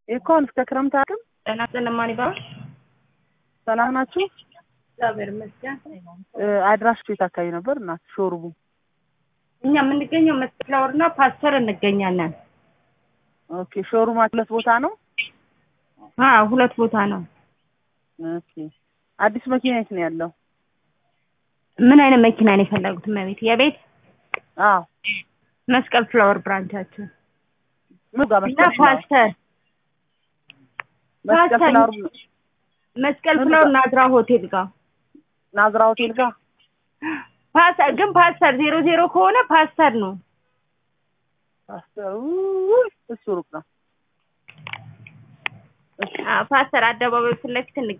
ይኮን እስከ ክረምት አቅም ጤና ስለማን ይባላል? ሰላም ናችሁ? እግዚአብሔር ይመስገን። አድራሽ ቤት አካባቢ ነበር እና ሾርቡ እኛ የምንገኘው መስቀል ፍላወር እና ፓስተር እንገኛለን። ኦኬ ሾሩም ሁለት ቦታ ነው። አዎ ሁለት ቦታ ነው። ኦኬ አዲስ መኪና የት ነው ያለው? ምን አይነት መኪና ነው የፈለጉት? መቤት የቤት አዎ መስቀል ፍላወር ብራንቻችን ምን ጋር እና መስቀል ፍላወር? ፓስተር መስቀል ፓስተር ፍላወር መስቀል ምን ፍላወር ጋር? ናዝራ ሆቴል ጋር ናዝራ ሆቴል ጋር ፓስተር ግን ፓስተር ዜሮ ዜሮ ከሆነ ፓስተር ነው። ፓስተር ውይ፣ እሱ ሩቅ ነው። አዎ ፓስተር አደባባይ ፊት ለፊት እንገኛለን።